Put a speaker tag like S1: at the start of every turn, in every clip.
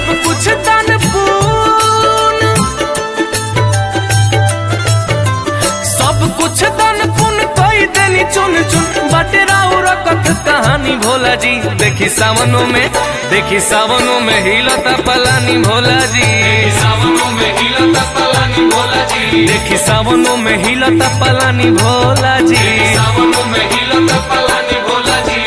S1: सब कुछ दान पुण्य सब कुछ दान पुण्य कई देनी चुन चुन बाटे राउर कथ कहानी भोला जी देखी सावनों में देखी सावनों में हिलता पलानी भोला जी सावनों में हिलता पलानी भोला जी देखी सावनों में हिलता पलानी भोला जी सावनों में हिलता पलानी भोला जी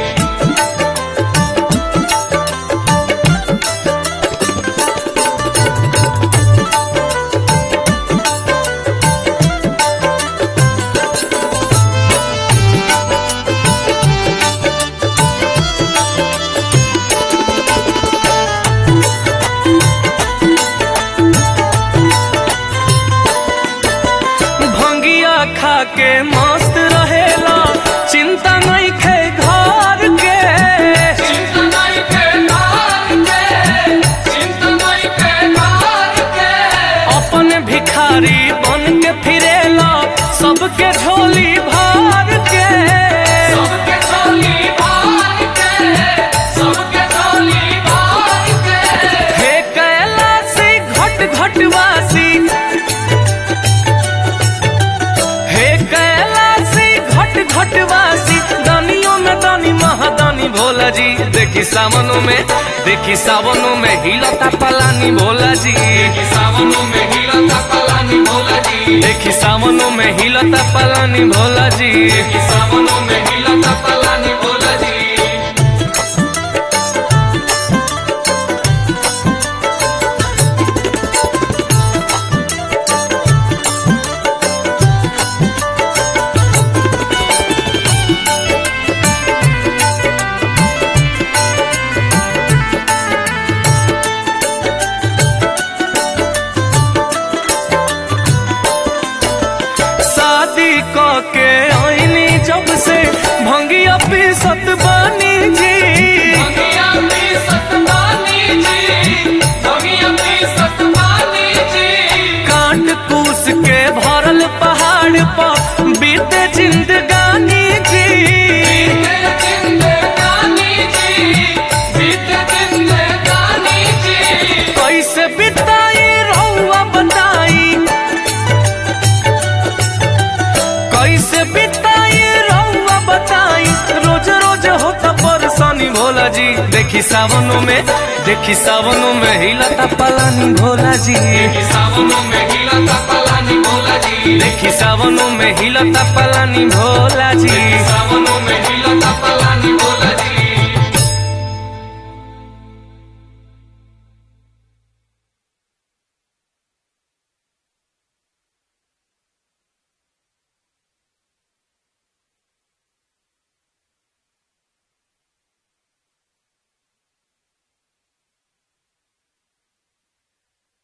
S1: भंगिया खा के मस्त रहेला चिंता नहीं खे घर के चिंता नहीं खे घर के चिंता नहीं खे घर के अपन भिखारी बन के फिरेला सबके झोली भर के सबके झोली भर के सबके झोली भर के हे कैलासी घट घटवासी हे कैलासी घट घटवासी दानियों में दानी महादानी भोला जी देखी सावनों में देखी सावनों में हिलता पलानी भोला जी देखी सावनों में हिलता पलानी भोला जी देखी सावनों में हिलता पलानी भोला जी देखी सावनों में हिलता पलानी भोला जी शादी क के आईनी जब से भंगिया पीसत बानी जी भंगिया पीसत बानी जी भंगिया पीसत बानी जी काट कूस के भरल पहाड़ पर बीते जिंदगानी जी बीते जिंदगानी जी बीते जिंदगानी जी कैसे बिताई रहुआ बताई कैसे बिताई रहुआ बताई रोज रोज होता परेशानी भोला जी देखी सावनों में देखी सावनों में हिलता पलानी भोला जी देखी सावनों में हिलता पलानी भोला जी देखी सावनों में हिलता पलानी भोला जी